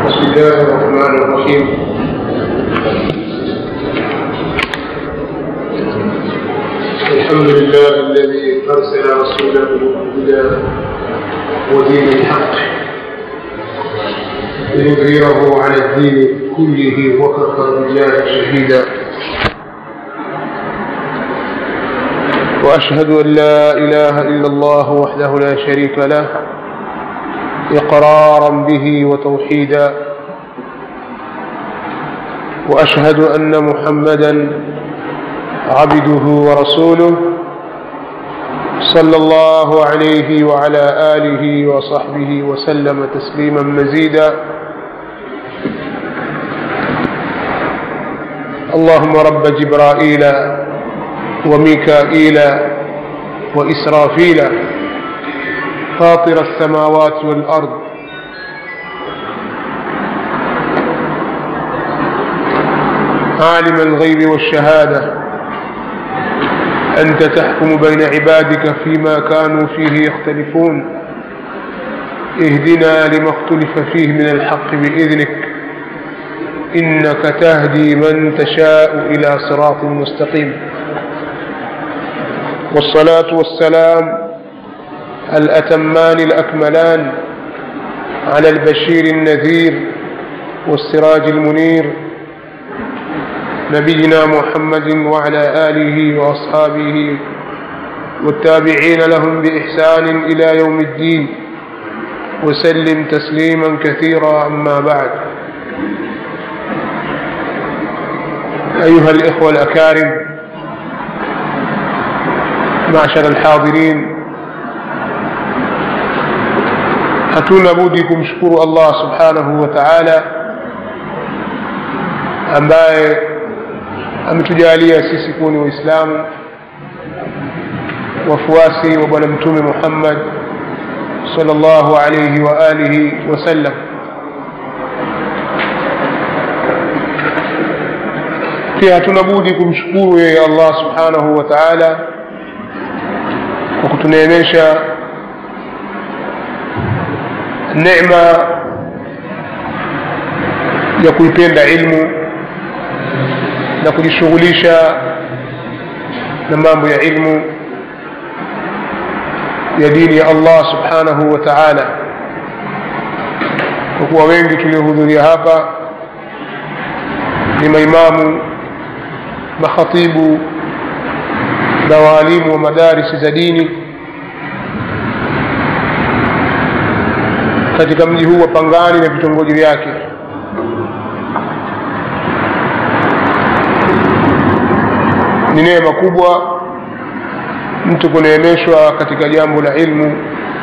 بسم الله الرحمن الرحيم الحمد لله الذي أرسل رسوله بالهدى ودين الحق ليظهره على الدين كله وكفى بالله شهيدا وأشهد أن لا إله إلا الله وحده لا شريك له إقرارا به وتوحيدا وأشهد أن محمدا عبده ورسوله صلى الله عليه وعلى آله وصحبه وسلم تسليما مزيدا اللهم رب جبرائيل وميكائيل وإسرافيل فاطر السماوات والأرض عالم الغيب والشهادة أنت تحكم بين عبادك فيما كانوا فيه يختلفون اهدنا لما اختلف فيه من الحق بإذنك إنك تهدي من تشاء إلى صراط مستقيم والصلاة والسلام الأتمان الأكملان على البشير النذير والسراج المنير نبينا محمد وعلى آله وأصحابه والتابعين لهم بإحسان إلى يوم الدين وسلم تسليما كثيرا أما بعد أيها الإخوة الأكارم معشر الحاضرين hatuna budi kumshukuru allah subhanahu wa taala ambaye ametujalia sisi kuwa ni waislamu wafuasi wa bwana mtume muhammad salllahu alaihi wa alihi wasallam pia hatuna budi kumshukuru yeye allah subhanahu wa taala kwa kutuneemesha neema ya kuipenda ilmu na kujishughulisha na mambo ya ilmu ya dini ya allah subhanahu wa taala kwa kuwa wengi tuliohudhuria hapa ni maimamu makhatibu na waalimu wa madarisi za dini katika mji huu wa Pangani na vitongoji vyake. Ni neema kubwa mtu kuneemeshwa katika jambo la ilmu,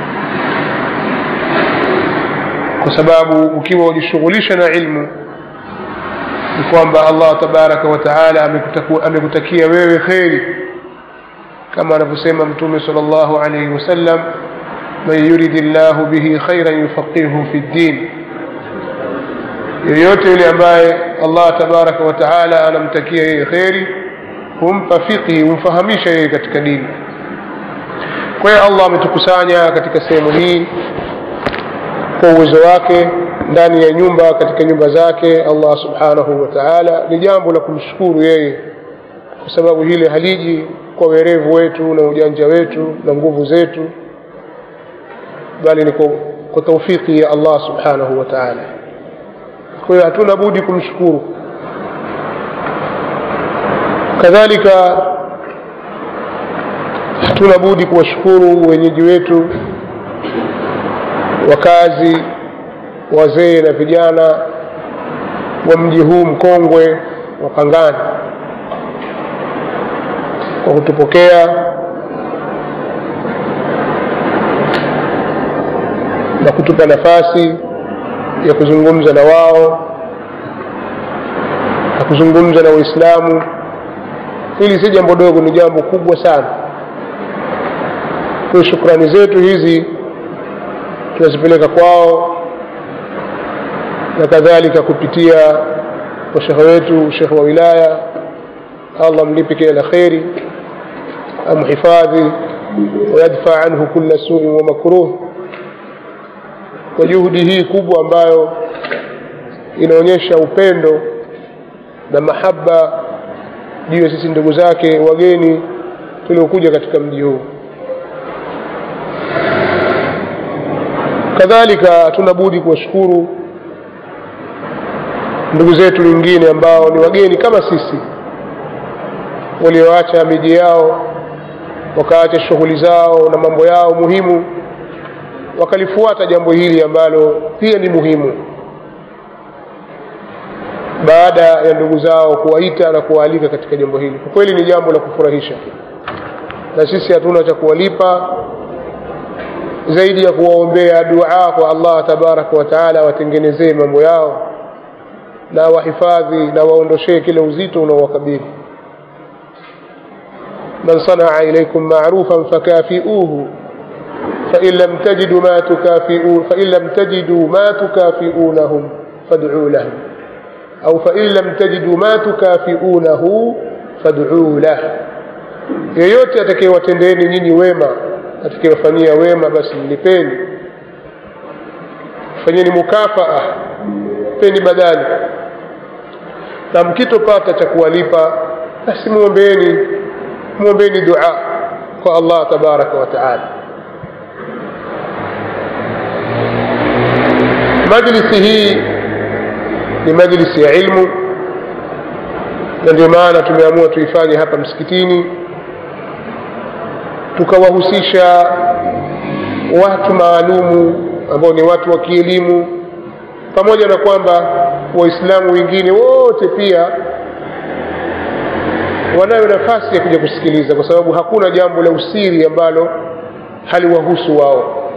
kwa sababu ukiwa wajishughulisha na ilmu ni kwamba Allah tabaraka wa taala amekutakia wewe kheri, kama anavyosema Mtume sallallahu alaihi wasallam man yuridi llahu bihi khairan yufaqihu fi ddin, yoyote yule ambaye Allah tabaraka wa taala anamtakia yeye kheri humpa fiqhi, humfahamisha yeye katika dini. Kwa hiyo Allah ametukusanya katika sehemu hii kwa uwezo wake ndani ya nyumba katika nyumba zake Allah subhanahu wa taala. Ni jambo la kumshukuru yeye, kwa sababu hili haliji kwa werevu wetu na ujanja wetu na nguvu zetu bali ni kwa taufiki ya Allah subhanahu wa ta'ala. Kwa hiyo hatuna budi kumshukuru. Kadhalika hatuna budi kuwashukuru wenyeji wetu, wakazi, wazee na vijana wa mji huu mkongwe wa Pangani kwa kutupokea na kutupa nafasi ya kuzungumza na wao na kuzungumza na Waislamu. Hili si jambo dogo, ni jambo kubwa sana. Kwa shukrani zetu hizi tunazipeleka kwao na kadhalika kupitia kwa shekhe wetu, shekhe wa wilaya. Allah mlipe kila la kheri, amhifadhi wayadfa anhu kulla suin wa makruh kwa juhudi hii kubwa ambayo inaonyesha upendo na mahaba juu ya sisi ndugu zake wageni tuliokuja katika mji huu kadhalika hatuna budi kuwashukuru ndugu zetu wengine ambao ni wageni kama sisi walioacha miji yao wakaacha shughuli zao na mambo yao muhimu wakalifuata jambo hili ambalo pia ni muhimu baada ya ndugu zao kuwaita na kuwaalika katika jambo hili kwa kweli ni jambo la kufurahisha na sisi hatuna cha kuwalipa zaidi ya kuwaombea dua kwa allah tabaraka wa taala watengenezee mambo yao na wahifadhi na waondoshee kile uzito unaowakabili man sanaa ilaikum marufan fakafiuhu fain lam tajidu ma tukafiu fain lam tajidu ma tukafiunahum faduu lahum au fain lam tajidu ma tukafiunahu faduu lah yeyote atakayewatendeeni nyinyi wema atakayewafanyia wema basi mlipeni fanyeni mukafaa peni badali na mkitopata cha kuwalipa basi mwombeni mwombeni dua kwa allah tabaraka wa taala majlisi hii ni majlisi ya ilmu na ndio maana tumeamua tuifanye hapa msikitini tukawahusisha watu maalumu ambao ni watu wa kielimu pamoja na kwamba waislamu wengine wote pia wanayo nafasi ya kuja kusikiliza kwa sababu hakuna jambo la usiri ambalo haliwahusu wao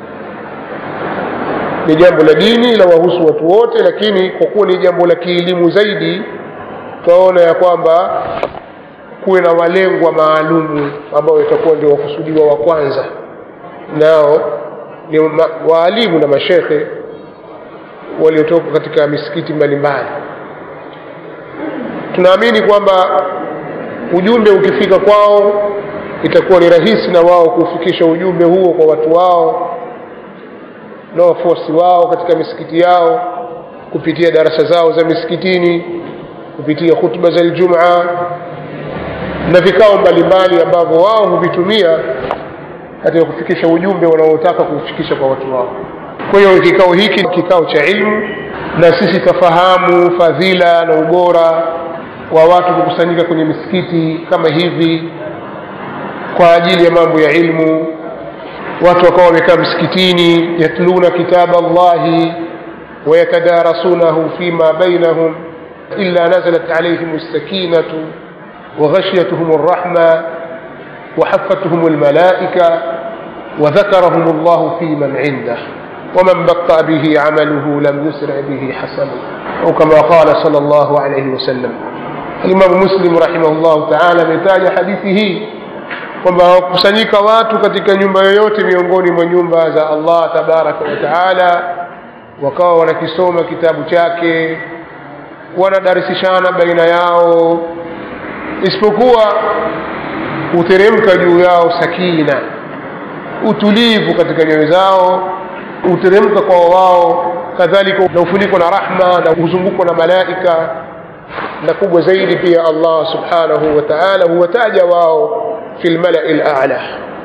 ni jambo la dini la wahusu watu wote lakini kwa kuwa ni jambo la kielimu zaidi twaona ya kwamba kuwe na walengwa maalumu ambao itakuwa ndio wakusudiwa wa kwanza nao ni ma, waalimu na mashekhe waliotoka katika misikiti mbalimbali tunaamini kwamba ujumbe ukifika kwao itakuwa ni rahisi na wao kuufikisha ujumbe huo kwa watu wao na wafuasi wao katika misikiti yao kupitia darasa zao za misikitini kupitia hutuba za ljumaa na vikao mbalimbali ambavyo wao huvitumia katika kufikisha ujumbe wanaotaka kuufikisha kwa watu wao kwa hiyo kikao hiki kikao cha ilmu na sisi tafahamu fadhila na ubora wa watu kukusanyika kwenye misikiti kama hivi kwa ajili ya mambo ya ilmu watu wakawa wamekaa msikitini yatluna kitaba llahi wayatadarasunahu fima bainahum illa nazalat alaihim lsakinatu وغشيتهم الرحمة وحفتهم الملائكة وذكرهم الله في من عنده ومن بطأ به عمله لم يسرع به حسنه أو كما قال صلى الله عليه وسلم الإمام مسلم رحمه الله تعالى ametaja hadithi hii kwamba wakusanyika watu katika nyumba yoyote miongoni mwa nyumba za Allah tabaraka wa taala wakawa wanakisoma kitabu chake wanadarisishana baina yao isipokuwa huteremka juu yao sakina utulivu katika nyoyo zao huteremka kwa wao kadhalika na ufunikwa na rahma na huzungukwa na malaika na kubwa zaidi pia allah subhanahu wa taala huwataja wao fi lmalai lala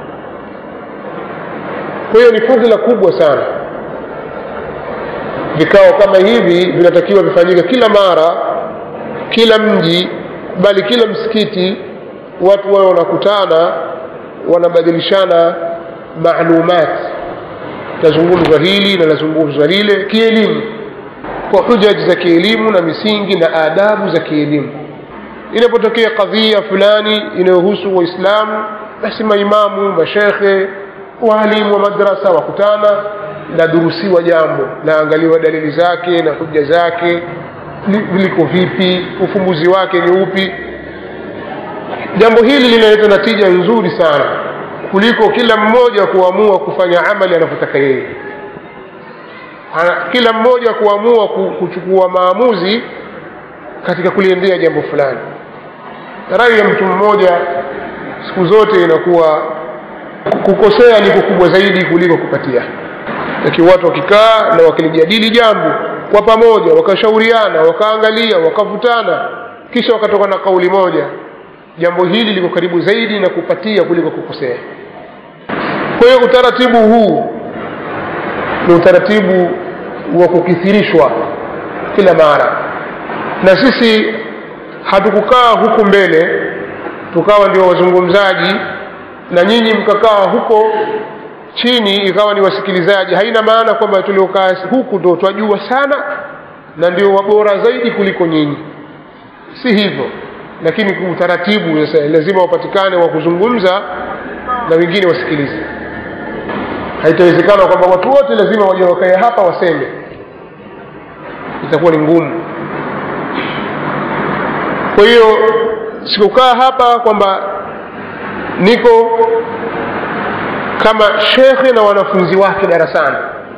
kwa hiyo ni fadhila kubwa sana vikao kama hivi vinatakiwa vifanyike kila mara kila mji bali kila msikiti watu wao wanakutana wanabadilishana maalumat lazungumzwa hili na lazungumzwa lile kielimu kwa hujaji za kielimu na misingi na adabu za kielimu inapotokea kadhia fulani inayohusu waislamu basi maimamu mashekhe waalimu wa madrasa wakutana nadurusiwa jambo naangaliwa dalili zake na huja zake liko vipi ufumbuzi wake ni upi jambo hili linaleta natija nzuri sana kuliko kila mmoja kuamua kufanya amali anavyotaka yeye kila mmoja kuamua kuchukua maamuzi katika kuliendea jambo fulani rai ya mtu mmoja siku zote inakuwa kukosea ni kukubwa zaidi kuliko kupatia lakini watu wakikaa na wakilijadili jambo kwa pamoja wakashauriana wakaangalia wakavutana kisha wakatoka na kauli moja jambo hili liko karibu zaidi na kupatia kuliko kukosea kwa hiyo utaratibu huu ni utaratibu wa kukithirishwa kila mara na sisi hatukukaa huku mbele tukawa ndio wazungumzaji na nyinyi mkakaa huko chini ikawa ni wasikilizaji haina maana kwamba tuliokaa huku ndo twajua sana na ndio wabora zaidi kuliko nyinyi si hivyo lakini utaratibu sasa lazima wapatikane wa kuzungumza na wengine wasikilize haitawezekana kwamba watu wote lazima waje wakae hapa waseme itakuwa ni ngumu kwa hiyo sikukaa hapa kwamba niko kama shekhe na wanafunzi wake darasani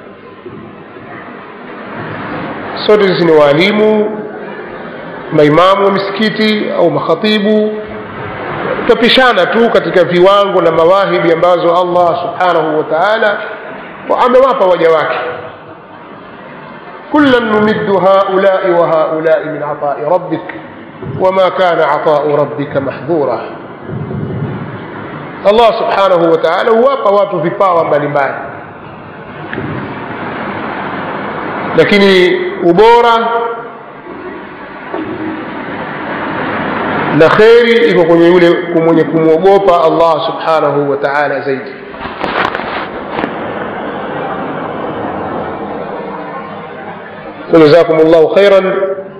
sote sisi ni waalimu maimamu wa misikiti au makhatibu tutapishana tu katika viwango na mawahibi ambazo allah subhanahu wa taala amewapa waja wake kullan numiddu haulai wa haulai min atai rabbik wama kana atau rabbika mahdhura allah subhanahu wa taala huwapa watu vipawa mbalimbali lakini ubora na kheri iko kwenye yule mwenye kumwogopa allah subhanahu wa taala zaidi جزاكم الله خيرا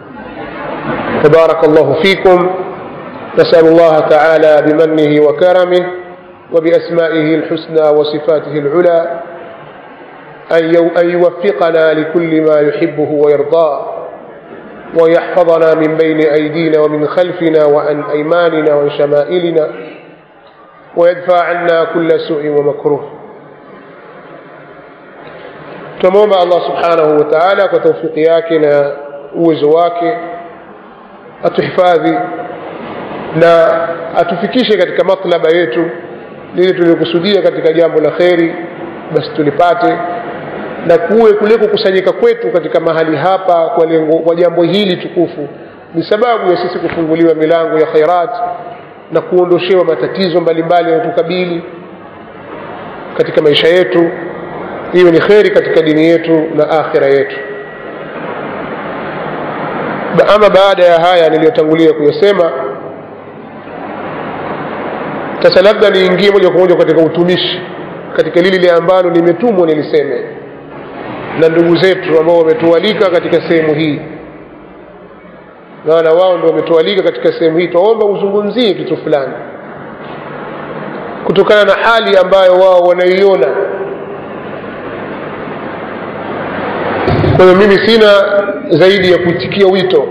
تبارك الله فيكم نسأل الله تعالى بمنه وكرمه وبأسمائه الحسنى وصفاته العلى أن يوفقنا لكل ما يحبه ويرضاه ويحفظنا من بين أيدينا ومن خلفنا وعن أيماننا وعن شمائلنا ويدفع عنا كل سوء ومكروه tunamwomba allah subhanahu wa taala kwa taufiki yake na uwezo wake atuhifadhi na atufikishe katika matlaba yetu lile tuliokusudia katika jambo la kheri basi tulipate na kuwe kule kukusanyika kwetu katika mahali hapa kwa lengo kwa jambo hili tukufu ni sababu ya sisi kufunguliwa milango ya khairat na kuondoshewa matatizo mbalimbali yanayotukabili katika maisha yetu iwe ni kheri katika dini yetu na akhira yetu ama baada ya haya niliyotangulia kuyasema sasa labda niingie moja kwa moja katika utumishi katika lile ambalo nimetumwa niliseme na ndugu zetu ambao wametualika katika sehemu hii maana wao ndio wametualika katika sehemu hii twaomba uzungumzie kitu fulani kutokana na hali ambayo wao wanaiona kwa hiyo mimi sina zaidi ya kuitikia wito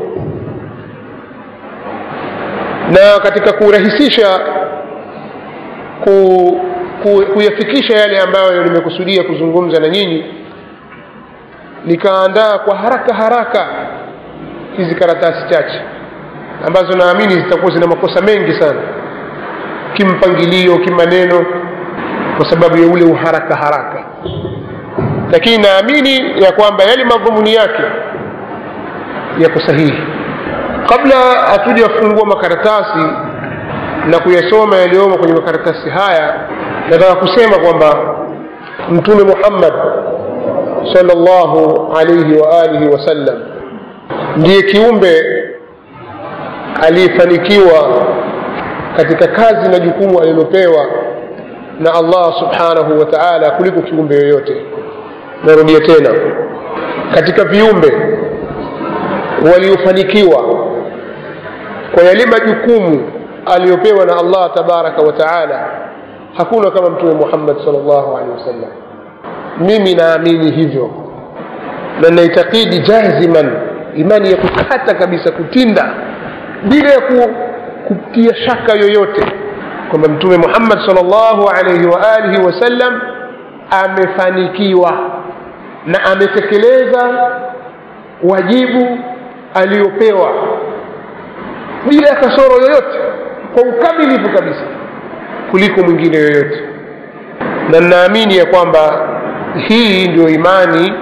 na katika kurahisisha ku, ku, kuyafikisha yale ambayo nimekusudia kuzungumza na nyinyi nikaandaa kwa haraka haraka hizi karatasi chache ambazo naamini zitakuwa zina makosa mengi sana kimpangilio kimaneno kwa sababu ya ule uharaka haraka lakini naamini ya kwamba yale madhumuni yake yako sahihi kabla hatujafungua makaratasi na kuyasoma yaliyomo kwenye makaratasi haya nataka kusema kwamba mtume muhammad salllahu alaihi wa alihi wasallam ndiye kiumbe aliyefanikiwa katika kazi na jukumu alilopewa na allah subhanahu wa taala kuliko kiumbe yoyote narudia tena katika viumbe waliofanikiwa kwa yale majukumu aliyopewa na allah tabaraka wa taala hakuna kama mtume muhammad salllahu alehi wasallam mimi naamini hivyo na naitakidi jaziman imani ya kukata kabisa kutinda bila ya ku, kutia shaka yoyote kwamba mtume muhammad salllahu alaihi wa alihi wasallam amefanikiwa na ametekeleza wajibu aliyopewa bila ya kasoro yoyote kwa ukamilifu kabisa kuliko mwingine yoyote na ninaamini ya kwamba hii ndio imani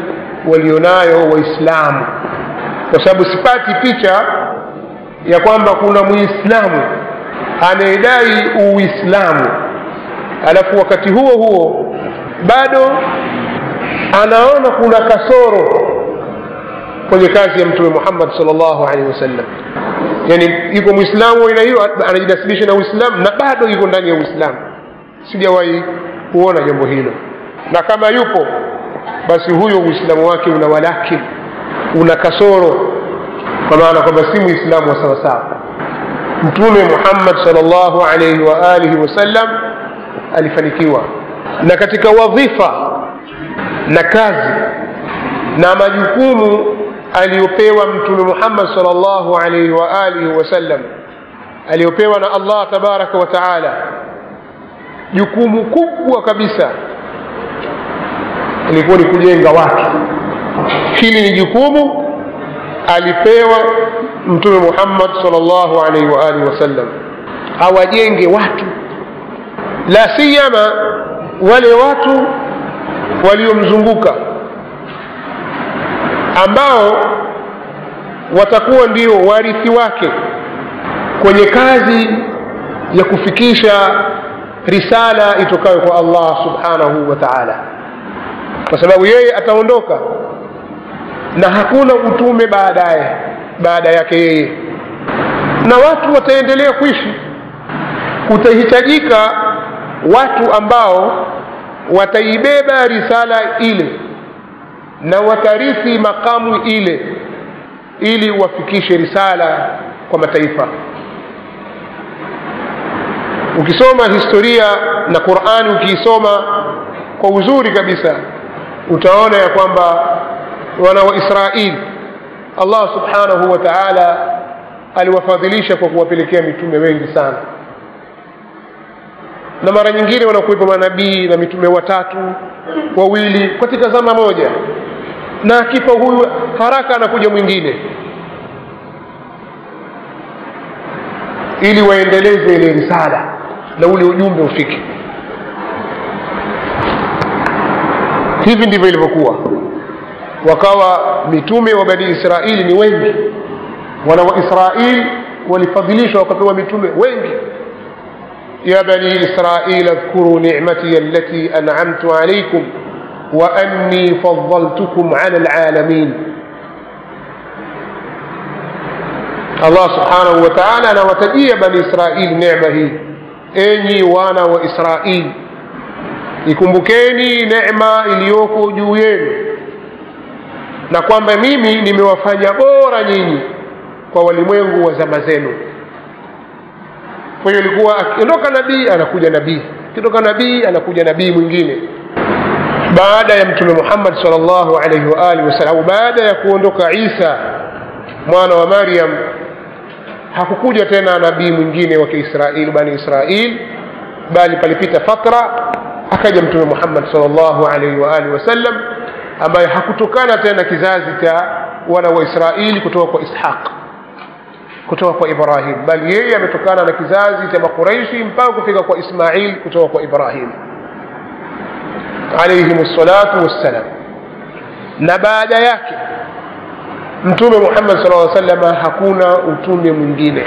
walionayo waislamu kwa sababu sipati picha ya kwamba kuna muislamu anayedai uislamu alafu wakati huo huo bado anaona kuna kasoro kwenye kazi ya mtume muhammad salllahu alaihi wasallam yani yuko mwislamu aina hiyo anajinasibisha na uislamu na bado yuko ndani ya uislamu sijawahi kuona jambo hilo na kama yupo basi huyo uislamu wake una walakin una kasoro kwa maana kwamba si muislamu wa sawasawa mtume muhammad salllahu alaihi wa alihi wasallam alifanikiwa na katika wadhifa na kazi na majukumu aliyopewa mtume muhammad salllahu alaihi wa alihi wasallam aliyopewa na allah tabaraka wa taala jukumu kubwa kabisa ilikuwa ni kujenga watu hili ni jukumu alipewa mtume muhammad salllahu alaihi wa alihi wasallam awajenge watu la siyama wale watu waliomzunguka ambao watakuwa ndio warithi wake kwenye kazi ya kufikisha risala itokayo kwa allah subhanahu wa taala kwa sababu yeye ataondoka na hakuna utume baadaye baada yake yeye na watu wataendelea kuishi kutahitajika watu ambao wataibeba risala ile na watarithi makamu ile ili wafikishe risala kwa mataifa ukisoma historia na qurani ukiisoma kwa uzuri kabisa utaona ya kwamba wana wa israili allah subhanahu wa taala aliwafadhilisha kwa kuwapelekea mitume wengi sana na mara nyingine wanakuwepo manabii na mitume watatu wawili katika zama moja na akifa huyu haraka anakuja mwingine ili waendeleze ile risala na ule ujumbe ufike hivi ndivyo ilivyokuwa wakawa mitume wa bani israili ni wengi wana wa israili walifadhilishwa wakapewa mitume wengi يا بني إسرائيل اذكروا نعمتي التي أنعمت عليكم وأني فضلتكم على العالمين الله سبحانه وتعالى أنا وتجي بني إسرائيل نعمة هي أني وأنا وإسرائيل ikumbukeni neema iliyoko juu yenu na kwamba mimi nimewafanya bora nyinyi kwa walimwengu wa zama zenu kwa hiyo ilikuwa akiondoka nabii anakuja nabii akiondoka nabii anakuja nabii mwingine baada ya mtume muhammad salllahu alaihi waalihi wasallam baada ya kuondoka isa mwana wa maryam hakukuja tena nabii mwingine wa kiisraili bani israil bali palipita fatra akaja mtume muhammad salllahu alaihi waalihi wasallam ambaye hakutokana tena kizazi cha wana wa israili kutoka kwa ishaq kutoka kwa ibrahim bali yeye ametokana na kizazi cha makuraishi mpaka kufika kwa ismail kutoka kwa ibrahim alaihim salatu wassalam na baada yake mtume muhammad sal lla salama hakuna utume mwingine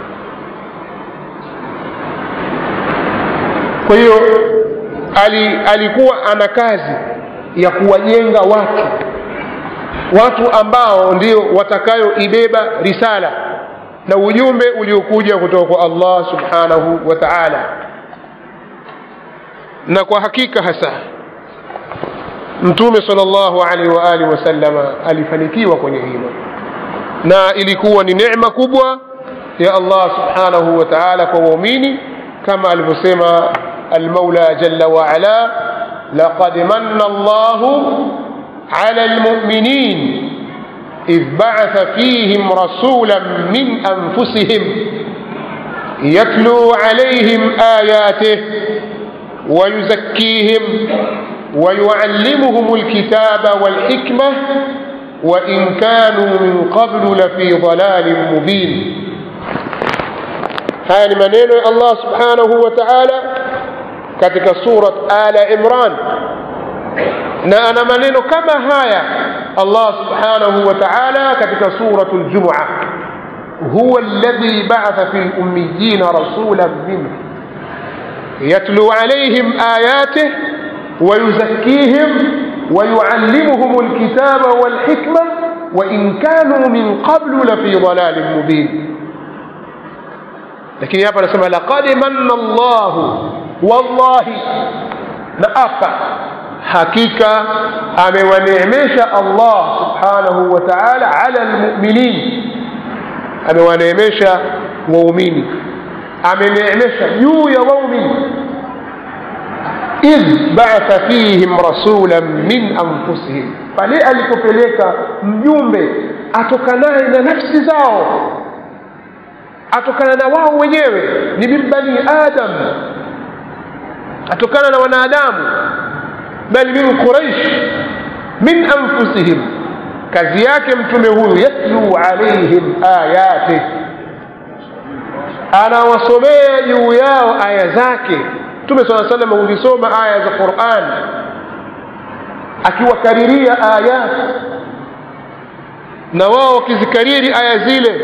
kwa hiyo ali, alikuwa ana kazi ya kuwajenga watu watu ambao ndio watakayoibeba risala na ujumbe uliokuja kutoka kwa allah subhanahu wa taala na kwa hakika hasa mtume sal llahu alaihi wa alihi wasallama alifanikiwa kwenye hilo na ilikuwa ni necma kubwa ya allah subhanahu wa taala kwa waumini kama alivyosema almaula jalla waala laqad manna allahu ala almuminin إذ بعث فيهم رسولا من أنفسهم يتلو عليهم آياته ويزكيهم ويعلمهم الكتاب والحكمة وإن كانوا من قبل لفي ضلال مبين هذه منين الله سبحانه وتعالى katika surat ala imran na ana maneno kama haya allah subhanahu wa taala katika suratu ljumua huwa alladhi baatha fi lummiyina rasulan minhu يتلو عليهم آياته ويزكيهم ويعلمهم الكتاب والحكمة وإن كانوا من قبل لفي ضلال مبين لكن يابا نسمى لقد من الله والله نأفى حقيقة أمي ونعمش الله سبحانه وتعالى على المؤمنين أمي ونعمش مؤمنين ameneemesha juu ya waumini idh baatha fihim rasulan min anfusihim pale alipopeleka mjumbe atokanaye na nafsi zao atokana na wao wenyewe ni min bani adam atokana na wanadamu bali min quraish min anfusihim kazi yake mtume huyu yatlu alaihim ayatih anawasomea juu yao aya zake mtume saa salam huzisoma aya za quran akiwakariria ayat na wao wakizikariri aya zile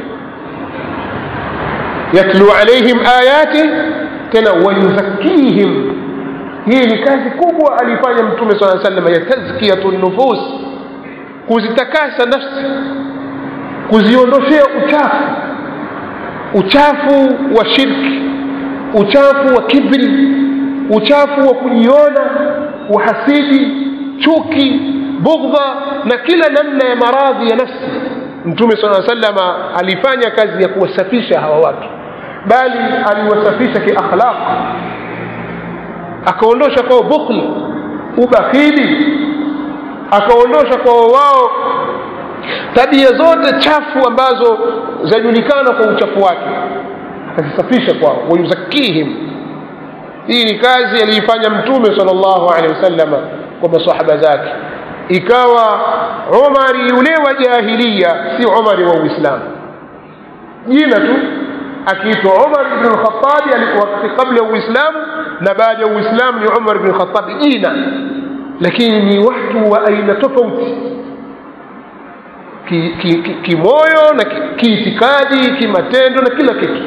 yatlu alaihim ayati tena wayuzakihim hii ni kazi kubwa alifanya mtume saa salam ya tazkiyatu nufus kuzitakasa nafsi kuziondoshea uchafu uchafu wa shirki uchafu wa kibri uchafu wa kujiona uhasidi chuki bughdha na kila namna ya maradhi ya nafsi mtume saa salama alifanya kazi ya kuwasafisha hawa watu bali aliwasafisha kiakhlaq akaondosha kwao bukhli ubakhili akaondosha kwao wao tabia zote chafu ambazo zajulikana kwa uchafu wake akazisafisha kwao wayuzakihim hii ni kazi aliifanya mtume sal llahu alehi wasalama kwa masahaba zake ikawa umari yule wa jahilia si umari wa uislamu jina tu akiitwa umar bnu lkhatabi wakati kabla ya uislamu na baada ya uislamu ni umar bnu lkhatabi jina lakini ni watu wa aina tofauti kimoyo ki, ki, ki na kiitikadi ki kimatendo na kila kitu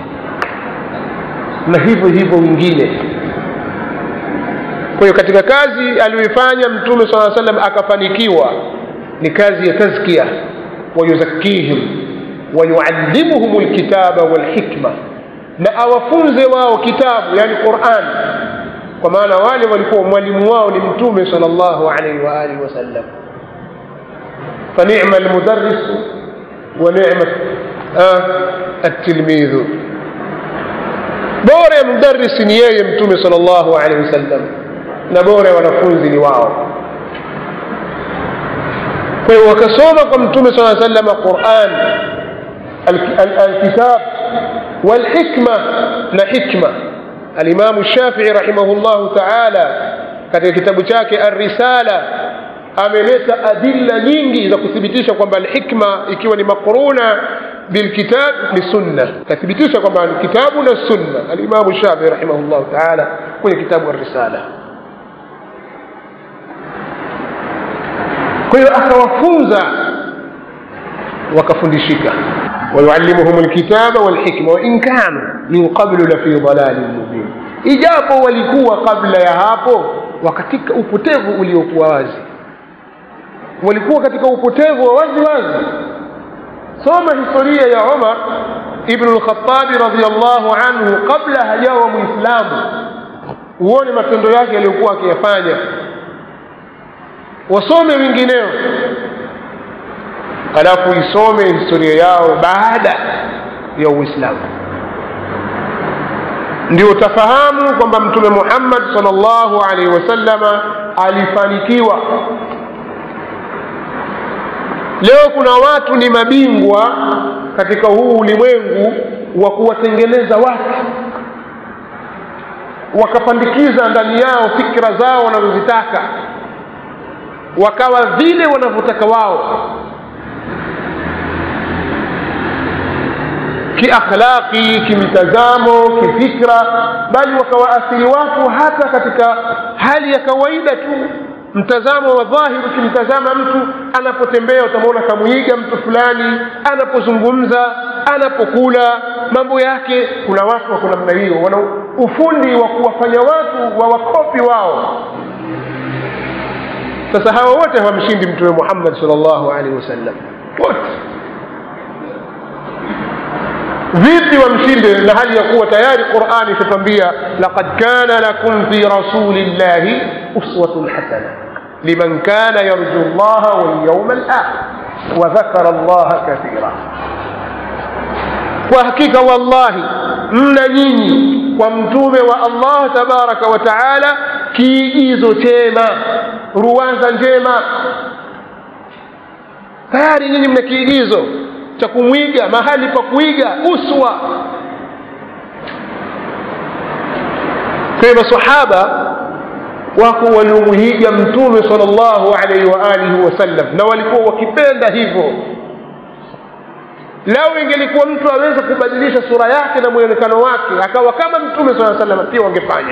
na hivyo hivyo wengine kwa hiyo katika kazi aliyoifanya mtume saa salam akafanikiwa ni kazi ya tazkia wayuzakihim wayuallimuhum lkitaba walhikma na awafunze wao kitabu yani quran kwa maana wale walikuwa mwalimu wao ni mtume sal llahu alaihi waalihi wasallam فنعم المدرس ونعمة آه التلميذ bora ya mdarisi ni yeye mtume sal llahu alehi wasallam na bora ya wanafunzi ni wao kwa hiyo wakasoma kwa mtume saa salama quran alkitab walhikma na hikma alimamu shafii rahimahu llahu taala katika kitabu chake arrisala ameleta adilla nyingi za kuthibitisha kwamba alhikma ikiwa ni makruna bilkitab ni sunna kathibitisha kwamba kitabu na sunna alimamu shafii rahimahullahu taala kwenye kitabu arrisala kwa hiyo akawafunza wakafundishika wayuallimuhum lkitaba walhikma wain kanu min qablu lafi dalalin mubin ijapo walikuwa kabla ya hapo wakatika upotevu uliokuwa wazi walikuwa katika upotevu wa wazi wazi soma historia ya umar ibnu lkhatabi radiallahu anhu kabla hajawa mwislamu uone matendo yake yaliyokuwa akiyafanya wasome wengineo alafu isome historia yao baada ya uislamu ndio utafahamu kwamba mtume muhammad sal llahu alaihi wasallama alifanikiwa leo kuna watu ni mabingwa katika huu ulimwengu wa kuwatengeneza watu wakapandikiza ndani yao fikra zao wanazozitaka wakawa vile wanavyotaka wao kiakhlaqi kimitazamo kifikra bali wakawaathiri watu hata katika hali ya kawaida tu mtazamo wa dhahiri ukimtazama mtu anapotembea utamwona kamwiga mtu fulani anapozungumza anapokula mambo yake kuna watu wako namna hiyo wana ufundi wa kuwafanya watu wa wakopi wao sasa hawa wote hawamshindi mtume muhammad salllahu alaihi wasallam wote vipi wamshinde na hali ya kuwa tayari qurani itatwambia laqad kana lakum fi rasuli llahi uswatun hasana liman kana yarju llaha walyauma alakhir wadhakara llaha kathira kwa hakika wallahi mna nyinyi kwa mtume wa allah tabaraka wa taala kiigizo chema ruwaza njema tayari nyinyi mna kiigizo cha kumwiga mahali pa kuiga uswa kwa hiyo masahaba wako waliomwiga mtume sal llahu alaihi wa alihi wasallam na walikuwa wakipenda hivyo lau ingelikuwa mtu aweza kubadilisha sura yake na mwonekano wake akawa kama mtume saa salam pia wangefanya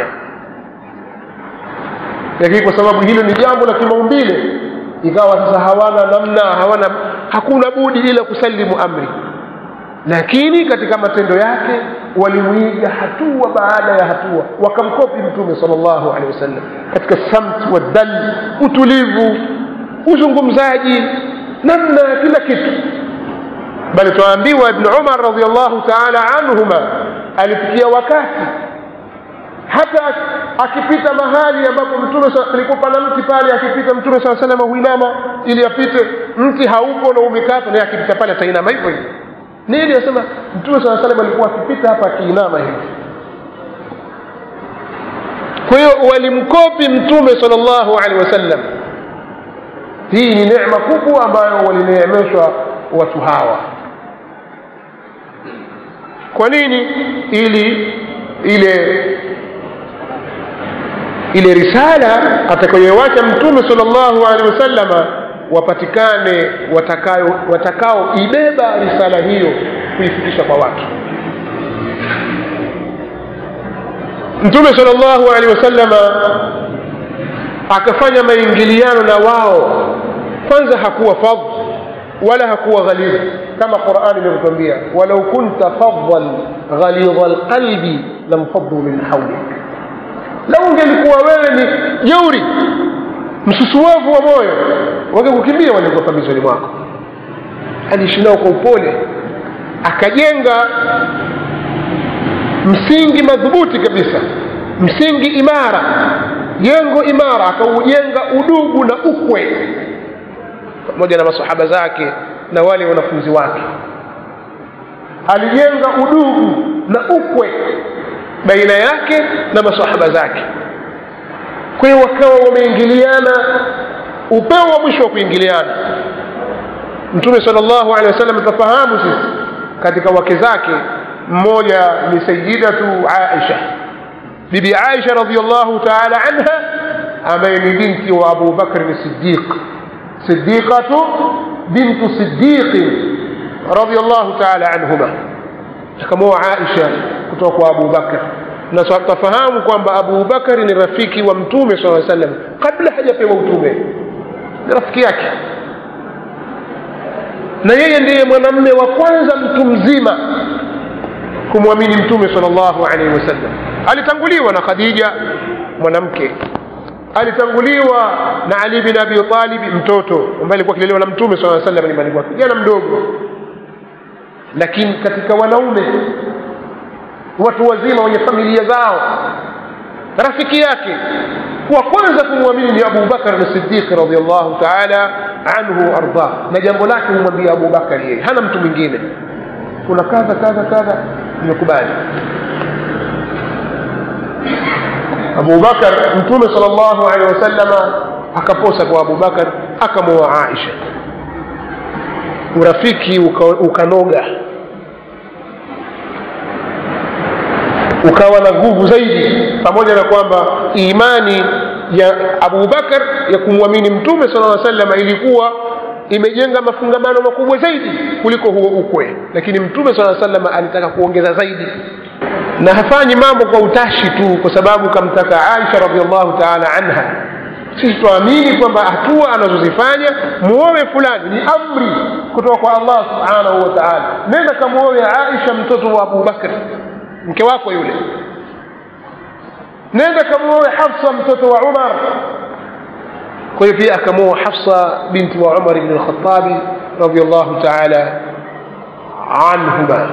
lakini kwa sababu hilo ni jambo la kimaumbile ikawa sasa hawana namna hawana hakuna budi ila kusalimu amri lakini katika matendo yake walimwiga hatua baada ya hatua wakamkopi mtume sal llahu alehi wasallam katika samt wadhal utulivu uzungumzaji namna ya kila kitu bali twaambiwa ibnu umar radiallahu taala anhuma alifikia wakati hata akipita mahali ambapo mtume alikuwa pana mti pale akipita mtume saa salama huinama ili apite mti haupo na umekatwa naye akipita pale atainama hivyo hivyo nini asema mtume saa salam alikuwa akipita hapa akiinama hivi kwa hiyo walimkopi mtume sal llahu alehi wasallam hii ni necma kubwa ambayo walineemeshwa watu hawa kwa nini ili ile ile risala atakayowacha mtume sal llahu alehi wasallama wapatikane watakao watakaoibeba risala hiyo kuifikisha kwa watu mtume sal llahu alehi wasallama akafanya maingiliano na wao kwanza hakuwa fadh wala hakuwa ghalidh kama qurani inavyotwambia walau kunta fadhan ghalidha lqalbi lamfaddu min haulik lau ungelikuwa wewe ni jeuri msusuwavu wa moyo wangekukimbia walikuwa pambizoni mwako aliishi nao kwa upole akajenga msingi madhubuti kabisa msingi imara jengo imara akaujenga udugu na ukwe pamoja na masahaba zake na wale wanafunzi wake alijenga udugu na ukwe baina yake na masahaba zake kwa hiyo wakawa wameingiliana upeo wa mwisho wa kuingiliana mtume sal llahu alehi wasallam tafahamu sisi katika wake zake mmoja ni sayidatu aisha bibi aisha radiallahu taala anha ambaye ni binti wa abu bakrin sidiq sidiqatu bintu sidiqin radiallahu taala anhuma akamoa aisha kutoka kwa abu bakr na tafahamu kwamba abu bakari ni rafiki wa mtume saa salam kabla hajapewa utume ni rafiki yake na yeye ndiye mwanamme wa kwanza mtu mzima kumwamini mtume sal llahu alaihi wasallam alitanguliwa na khadija mwanamke alitanguliwa na ali bin abi talibi mtoto ambaye alikuwa akilelewa na mtume saa salam nyumbani kwake kijana mdogo lakini katika wanaume watu wazima wenye familia zao rafiki yake wa kwanza kumwamini ni abu bakar sidiqi radiallahu taala anhu ardah na jambo lake humwambia abu bakar yeye hana mtu mwingine kuna kadha kadha kadha nimekubali abu bakar mtume sal llahu alehi wasalama akaposa kwa abu bakar akamwoa aisha urafiki ukanoga ukawa na nguvu zaidi pamoja na kwamba imani ya abu bakar ya kumwamini mtume sala aa salama ilikuwa imejenga mafungamano makubwa zaidi kuliko huo ukwe lakini mtume saa salama alitaka kuongeza zaidi na hafanyi mambo kwa utashi tu kwa sababu kamtaka aisha radiallahu taala anha sisi tuamini kwamba hatua anazozifanya muowe fulani ni amri kutoka kwa allah subhanahu wa taala nenda kamuowe aisha mtoto wa abu bakri mke wako yule nenda kamuowe hafsa mtoto wa umar kwa hiyo pia akamwoa hafsa binti wa umar bni lkhatabi radiallahu taala anhuma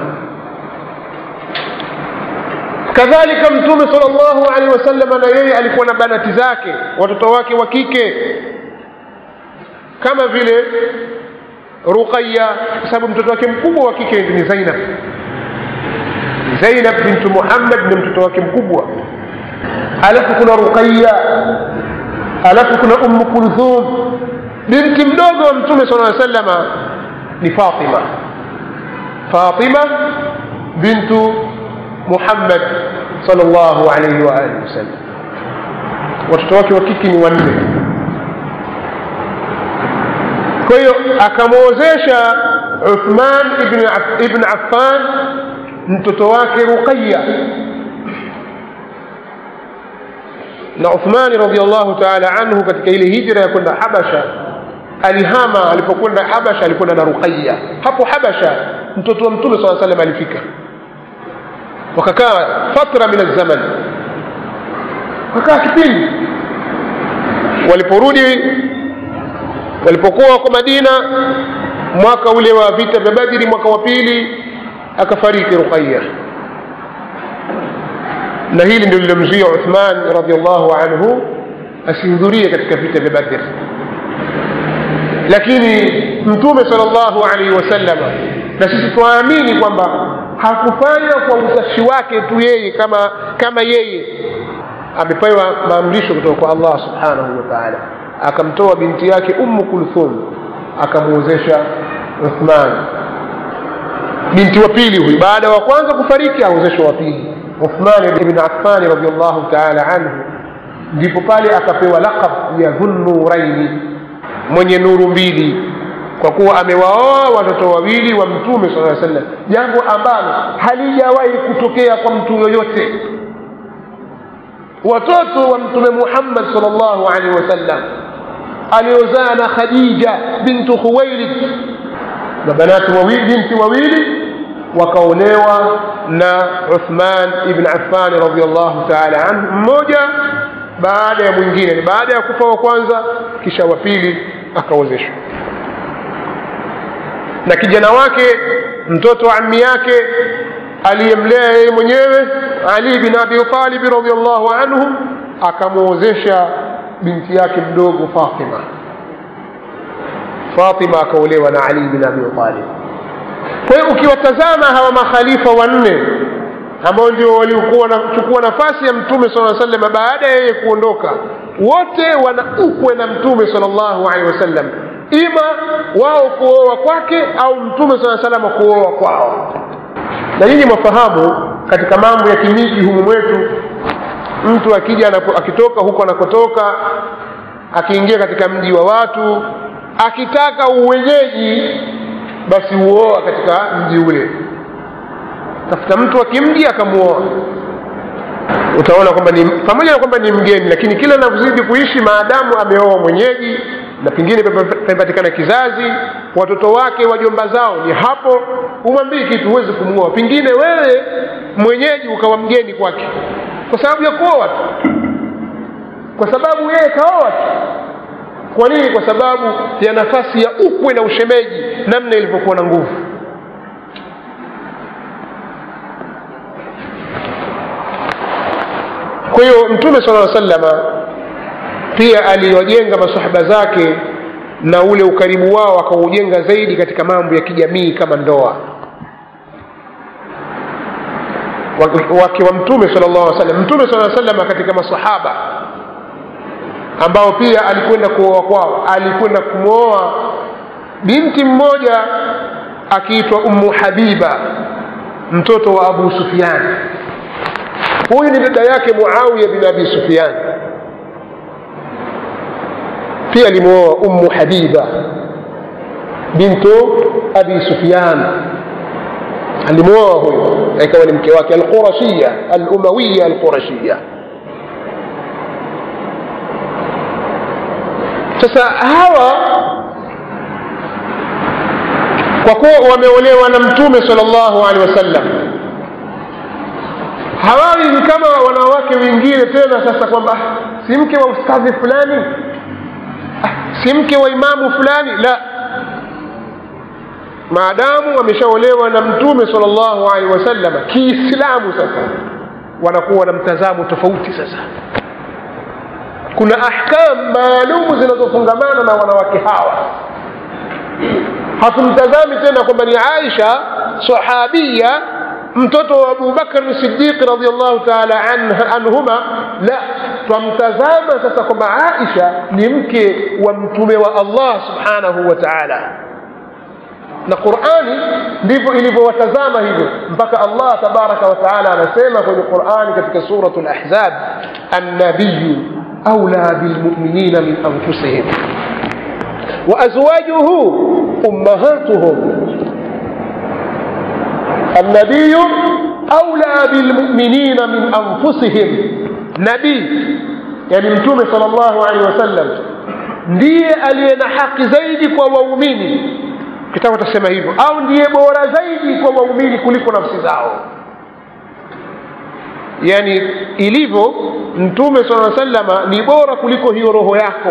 kadhalika mtume sal llahu alehi wasallam na yeye alikuwa na banati zake watoto wake wa kike kama vile ruqaya kwa sababu mtoto wake mkubwa wa kike ni zainab zainab bintu muhammad ni mtoto wake mkubwa alafu kuna ruqaya alafu kuna ummu kulthum binti mdogo wa mtume sala salama ni fatima fatima bintu muhammad salllahu alaihi waalihi wasallam watoto wake wa kike ni wanne kwa hiyo akamwozesha uthman ibn, ibn affan mtoto wake ruqaya na uthmani radiallahu taala anhu katika ile hijra ya kwenda habasha alihama alipokwenda habasha alikwenda na ruqaya hapo habasha mtoto wa mtume saa salam alifika wakakaa fatra min alzaman wakakaa kipindi waliporudi walipokuwa wako madina mwaka ule wa vita vya badiri mwaka wa pili akafariki ruqaya na hili ndio lilomzuia uthman radiallahu anhu asihudhurie katika vita vya badr lakini mtume sal llahu alaihi wasallam na sisi twaamini kwamba hakufanya kwa utashi wake tu yeye kama kama yeye amepewa maamrisho kutoka kwa allah subhanahu wa taala akamtoa binti yake ummu kulthum akamwozesha uthman binti wa pili huyu baada ya wa kwanza kufariki aozeshwa wa pili uthman ibn affani radiallahu taala anhu ndipo pale akapewa laqab ya dhunnuraini mwenye nuru mbili kwa kuwa amewaoa watoto wawili wa mtume saa sallam jambo ambalo halijawahi kutokea kwa mtu yoyote watoto wa mtume muhammad sal llahu alehi wasallam aliozaa na khadija bintu khuwailid na banati wawili binti wawili wakaolewa na uthman ibn affani radiallahu taala anhu mmoja baada ya mwingine baada ya kufa wa kwanza kisha wa pili akaozeshwa na kijana wake mtoto wa ammi yake aliyemlea yeye mwenyewe ali bin abi talibi radiallahu anhu akamwozesha binti yake mdogo fatima fatima akaolewa na ali bin abi talib kwa hiyo ukiwatazama hawa makhalifa wanne ambao ndio waliokuwa wanachukua nafasi ya mtume sala sallam baada ya yeye kuondoka wote wana ukwe na mtume sal llahu alehi wasallam ima wao kuoa kwake au mtume saa salama kuoa kwao na nyinyi mwafahamu katika mambo ya kimiji humu mwetu mtu akija akitoka huko anakotoka akiingia katika mji wa watu akitaka uwenyeji basi huoa katika mji ule tafuta mtu wa kimji akamwoa utaona kwamba ni pamoja na kwamba ni mgeni lakini kila anavyozidi kuishi maadamu ameoa mwenyeji na pengine pamepatikana kizazi watoto wake wajomba zao ni hapo umwambii kitu huwezi kumwoa pengine wewe mwenyeji ukawa mgeni kwake kwa sababu ya kuoa tu kwa sababu yeye kaoa tu kwa nini kwa sababu ya nafasi ya ukwe na ushemeji namna ilivyokuwa na nguvu kwa hiyo mtume sala aa salama pia aliwajenga masahaba zake na ule ukaribu wao akaujenga zaidi katika mambo ya kijamii kama ndoa wake wa mtume sala llahu salam mtume sala salama katika masahaba ambao pia alikwenda kuoa kwao alikwenda kumwoa binti mmoja akiitwa ummu habiba mtoto wa abu sufian huyu ni dada yake muawiya bin abi sufian pia alimwoa ummu habiba bintu abi sufyan alimwoa huyo ikawa ni mke wake alqurashiya alumawiya alqurashiya sasa hawa kwa kuwa wameolewa na mtume sallallahu alaihi wasallam hawawi ni kama wanawake wengine tena sasa kwamba "Ah, si mke wa ustadhi fulani Ah, si mke wa imamu fulani la maadamu wameshaolewa na mtume sallallahu alaihi wasallam kiislamu sasa wanakuwa na mtazamo tofauti sasa kuna ahkam maalumu zinazofungamana na wanawake hawa hatumtazami tena kwamba ni aisha sahabia mtoto wa abubakar sidiq radiallahu taala anh- anhuma la twamtazama sasa kwamba aisha ni mke wa mtume wa allah subhanahu wa taala na qurani ndivyo ilivyowatazama hivyo mpaka allah tabaraka wa taala anasema kwenye qurani katika suratu lahzab annabiyu aula bilmuminina min anfusihim وأزواجه أمهاتهم النبي أولى بالمؤمنين من أنفسهم نبي يعني متومة صلى الله عليه وسلم ndiye aliye na haki zaidi kwa waumini kitabu tasema hivyo au ndiye bora zaidi kwa waumini kuliko nafsi zao yani ilivyo mtume saa salama ni bora kuliko hiyo roho yako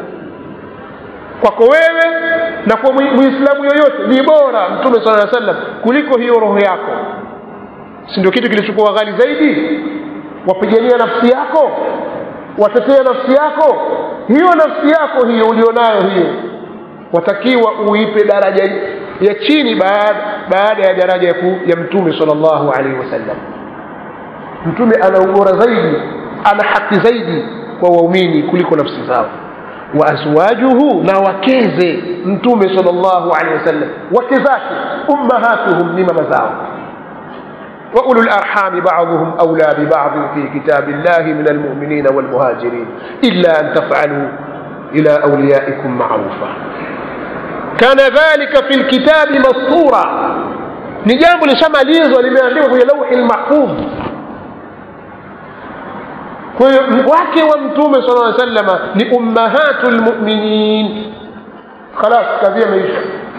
kwako wewe na kwa mwi- muislamu yoyote ni bora mtume sala aa sallam kuliko hiyo roho yako si ndio kitu kilichokuwa ghali zaidi wapigania nafsi yako watetea nafsi yako hiyo nafsi yako hiyo ulionayo hiyo watakiwa uipe daraja ya chini baada, baada ya daraja ya, ku, ya mtume salllahu alaihi wasallam mtume ana ubora zaidi ana haki zaidi kwa waumini kuliko nafsi zao wa azwajuhu na wakeze mtume salllahu alehi wasallam wake zake ummahatuhum ni mama zao وأولو الأرحام بعضهم أولى ببعض في كتاب الله من المؤمنين والمهاجرين إلا أن تفعلوا إلى أوليائكم معروفا كان ذلك في الكتاب مسطورا نجام لشماليزو limeandikwa kwenye lauhi lmahfudh kwa hiyo wake wa mtume sala llaw sallama ni ummahatu lmuminin khalas kadhia imeisha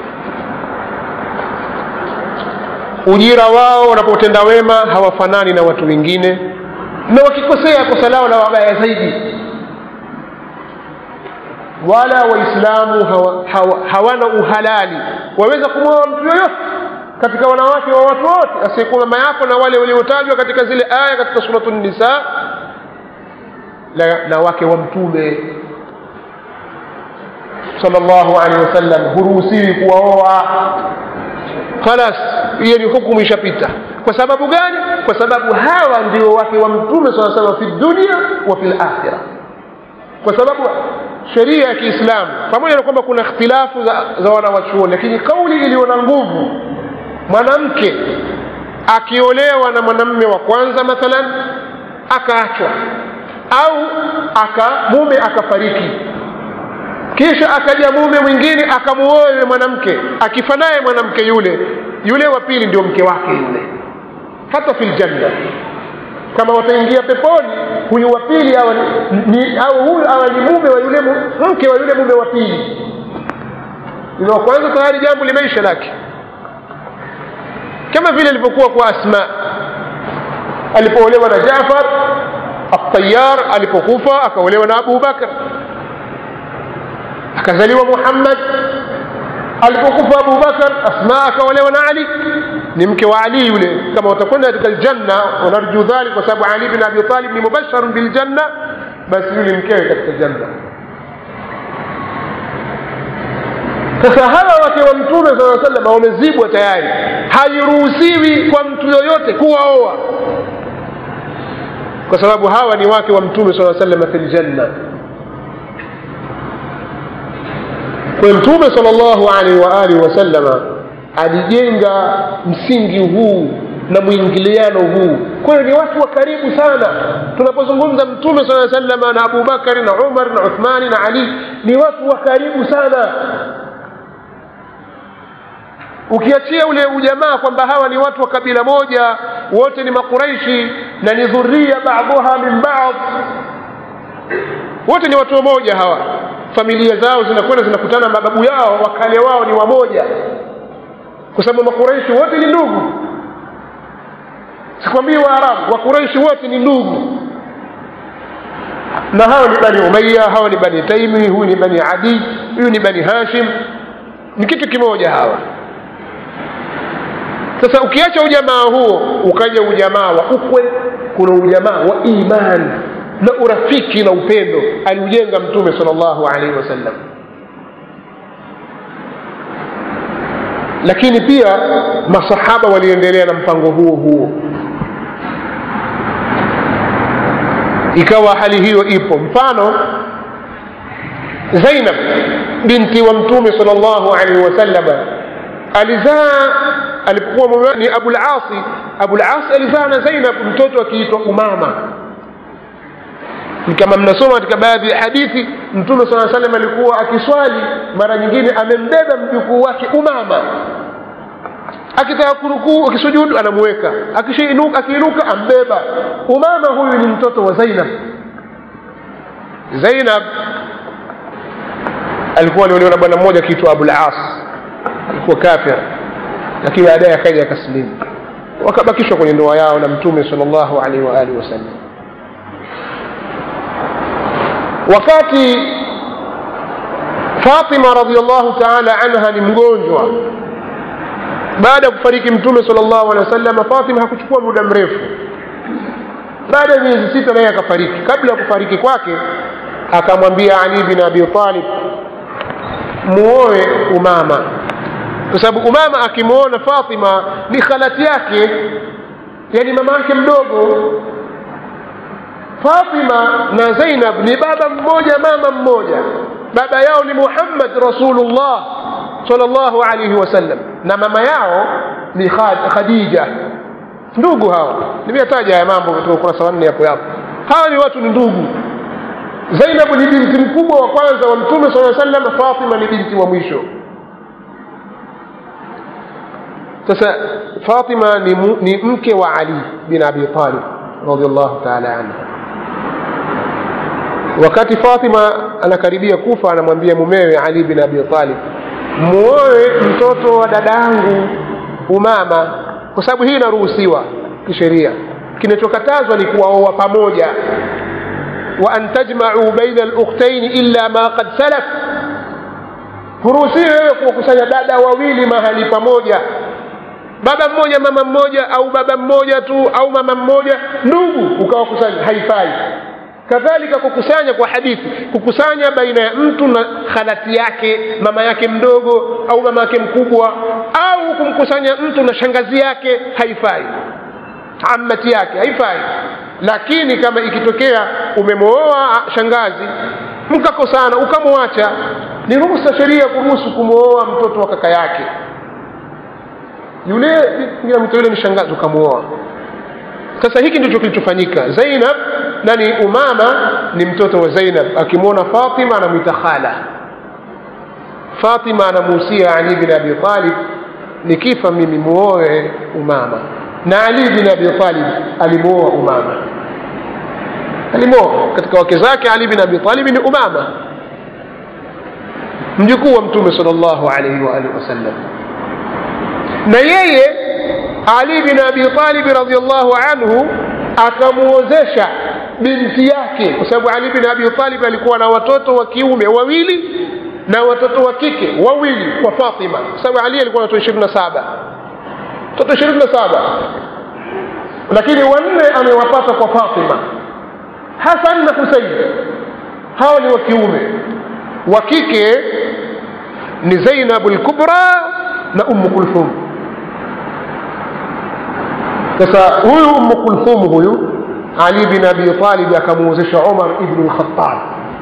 ujira wao wanapotenda wema hawafanani na watu wengine na wakikosea kosa lao la wabaya zaidi wala waislamu hawa, hawa, hawana uhalali waweza kumwoa mtu yoyote katika wanawake wa watu wote asiyekuwa mama yako na wale waliotajwa katika zile aya katika suratu nisa na, na wake wa mtume sallallahu alaihi wasallam huruhusiwi kuwaoa khalas hiyo ni hukumu ishapita kwa sababu gani kwa sababu hawa ndio wake wa mtume saa salam fi dunia wa fi lakhira kwa sababu sheria ya kiislamu pamoja na kwamba kuna ikhtilafu za, za wanawachuoni lakini kauli iliyo na nguvu mwanamke akiolewa na mwanamme wa kwanza mathalan akaachwa au aka mume akafariki kisha akaja mume mwingine akamuoa yule mwanamke akifa naye mwanamke yule yule wa pili ndio mke wake yule hata fil janna kama wataingia peponi huyu wa pili awa ni, au huyu awa ni mume wa yule mu- mke wa yule mume wa pili yule wa kwanza tayari jambo limeisha lake kama vile ilivyokuwa kwa asma alipoolewa na jafar atayar alipokufa akaolewa na abu bakr akazaliwa muhammad alipokufa abu bakar asma akaolewa na ali ni mke wa ali yule kama watakwenda katika aljanna wanarju dhalik kwa sababu ali bin abi talib ni mubasharun biljanna basi yule mkewe katika janna sasa hawa wake wa mtume saa salama wamezibwa tayari hairuhusiwi kwa mtu yoyote kuwaoa kwa sababu hawa ni wake wa mtume saa salama fi ljanna kwa mtume sal llahu alaihi wa alihi wasallama alijenga msingi huu na mwingiliano huu kwa hiyo ni watu wa karibu sana tunapozungumza mtume saa salama na abubakari na umar na uthmani na ali ni watu wa karibu sana ukiachia ule ujamaa kwamba hawa ni watu wa kabila moja wote ni makuraishi na ni dhuria baadhuha min baadh wote ni watu wamoja hawa familia zao zinakwenda zinakutana mababu yao wakale wao ni wamoja kwa sababu makuraishi wote ni ndugu sikwambii waarabu wakuraishi wote ni ndugu na hawa ni bani umaya hawa ni bani taimi huyu ni bani adi huyu ni bani hashim ni kitu kimoja hawa sasa ukiacha ujamaa huo ukaja ujamaa wa ukwe kuna ujamaa wa imani na urafiki na upendo aliujenga mtume sal llahu alaihi wasallam lakini pia masahaba waliendelea na mpango huo huo ikawa hali hiyo ipo mfano zainab binti wa mtume sal llahu alaihi wasalama alizaa alipokuwa mume ni abulasi abulasi alizaa na zainab mtoto akiitwa umama kama mnasoma katika baadhi ya hadithi mtume saa salam alikuwa akiswali mara nyingine amembeba mjukuu wake umama akitaka kurukuu akisujudu anamuweka akiinuka ambeba umama huyu ni mtoto wa zainab zainab alikuwa aliolewa na bwana mmoja akiitwa abulas alikuwa kafir lakini baadaye akaja akasilimu wakabakishwa kwenye ndoa yao na mtume sal llahu alaihi waalihi wasallam wakati fatima radiallahu taala anha ni mgonjwa baada ya kufariki mtume sal llahu alehi wasallam fatima hakuchukua muda mrefu baada ya miezi sita naye akafariki kabla ya kufariki kwake akamwambia ali bin abi talib muoe umama kwa sababu umama akimwona fatima ni khalati yake yani mama yake mdogo fatima na zainab ni baba mmoja mama mmoja baba yao ni muhammad rasulullah salllahu alaihi wasallam na mama yao ni khadija ndugu hawa nimeyataja haya mambo katika ukurasa wanne yapo yapo hawa ni watu ni ndugu zainabu ni binti mkubwa wa kwanza wa mtume saa sallam fatima ni binti wa mwisho sasa fatima ni, mu, ni mke wa ali bin abi talib radiallahu taala anhu wakati fatima anakaribia kufa anamwambia mumewe ali bin abi talib muoe mtoto wa dadangu umama kwa sababu hii inaruhusiwa kisheria kinachokatazwa ni kuwaoa pamoja wa an tajmau baina lukhtaini illa ma qad salaf huruhusiwi wewe kuwakusanya dada wawili mahali pamoja baba mmoja mama mmoja au baba mmoja tu au mama mmoja ndugu ukawakusanya haifai kadhalika kukusanya kwa hadithi kukusanya baina ya mtu na khalati yake mama yake mdogo au mama yake mkubwa au kumkusanya mtu na shangazi yake haifai amati yake haifai lakini kama ikitokea umemwoa shangazi mkakosana ukamwacha ni ruhusa sheria kuruhusu kumwoa mtoto wa kaka yake yule mtu yule ni shangazi ukamwoa sasa hiki ndicho kilichofanyika zainab nani umama ni mtoto wa zainab akimwona fatima anamwita khala fatima anamuhusia ali bin abi talib nikifa mimi muoe umama na ali bin abi talib alimwoa umama alimwoa katika wake zake ali bin abi talib ni umama mjukuu wa mtume sal llahu alaihi waalihi wasallam na yeye ali bin abi talib radiallahu anhu akamuozesha binti yake kwa sababu ali bin abi talib alikuwa na watoto wa kiume wawili na watoto wa kike wawili kwa fatima kwa sababu ali alikuwa na watoto ishirini na saba watoto ishirini na saba lakini wanne amewapata kwa fatima hasan na husein hawa ni wa kiume wa kike ni zainabu lkubra na ummu kulthum sasa huyu ummu kulthum huyu ali bin abi talib akamuozesha umar ibnu lkhatab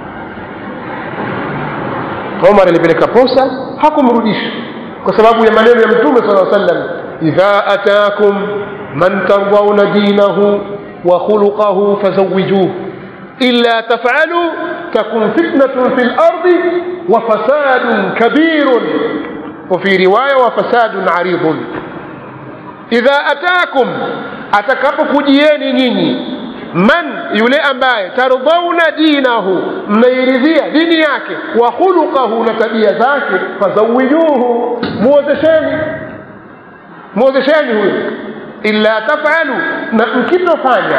umar alipeleka posa hakumrudisha kwa sababu ya maneno ya mtume saa sallam idha atakum man tardhauna dinahu wa khuluqahu fazawijuh illa tafalu takun fitnatun fi lardi wa fasadun kabirun وفي رواية وفساد عريض إذا أتاكم atakapokujieni nyinyi man yule ambaye tardhauna dinahu mmeiridhia dini yake wa khuluqahu na tabia zake fazawijuhu muozesheni muozesheni huyo illa tafalu na mkitofanya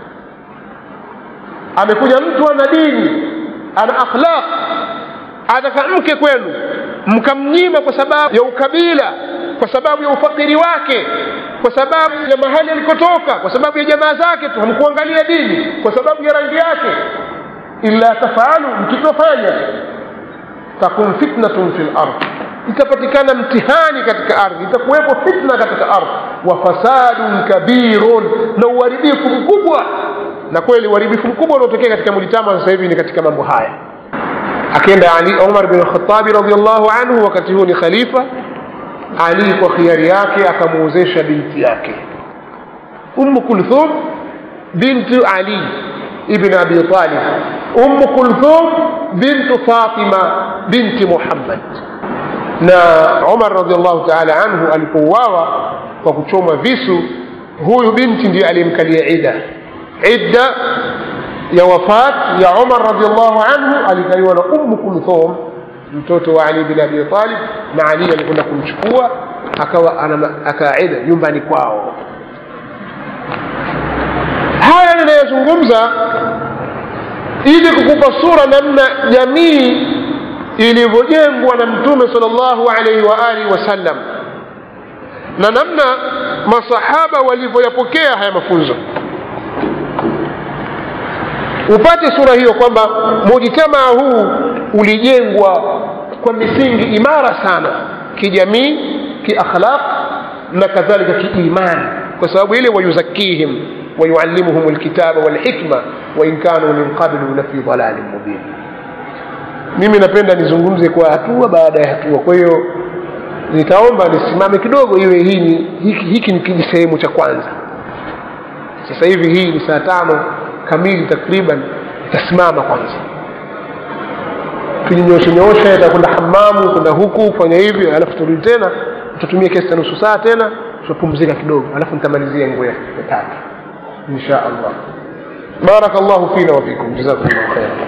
amekuja mtu ana dini ana akhlaq ataka mke kwenu mkamnyima kwa sababu ya ukabila kwa sababu ya ufakiri wake kwa sababu ya mahali alikotoka kwa sababu ya jamaa zake tu hamkuangalia dini kwa sababu ya rangi yake illa tafalu mkitofanya takun fitnatun fi lardh itapatikana mtihani katika ardhi itakuwepo fitna katika ardhi wa fasadun kabirun na uharibifu mkubwa na kweli uharibifu mkubwa unaotokea katika mujitama sasa hivi ni katika mambo haya akenda ali umar bin khatabi radiallahu anhu wakati huo ni khalifa ali kwa khiari yake akamuozesha binti yake ummu kulthum bintu ali ibn abi talib ummu kulthum bintu fatima binti muhammad na umar radiallahu taala anhu alipouawa kwa kuchomwa visu huyu binti ndiye aliyemkalia ida idda ya wafat ya umar radiallahu anhu alikaliwa na ummu kulthum mtoto wa ali bin abi talib na ali alikwenda kumchukua akawa akaida nyumbani kwao haya ninayozungumza ili kukupa sura namna jamii ilivyojengwa na mtume sal llahu alaihi wa alihi wasallam na namna masahaba walivyoyapokea haya mafunzo upate sura hiyo kwamba mujitamaa huu ulijengwa kwa misingi imara sana kijamii kiakhlaq na kadhalika kiimani kwa sababu ile wayuzakihim wayuallimuhum lkitaba walhikma wain kanu min qablu lafi dalalin mubin mimi napenda nizungumze kwa hatua baada ya hatua kwa hiyo nitaomba nisimame kidogo iwe hii ni hiki, hiki ni kijisehemu cha kwanza sasa hivi hii ni saa tano kamili takriban itasimama kwanza tujinyooshe nyooshe takwenda hamamu kwenda huku kufanya hivi alafu turudi tena tutatumia kiasi cha nusu saa tena tutapumzika kidogo alafu nitamalizia nguo ya tatu insha allah barakallahu fina wafikum jazakum llahu khairan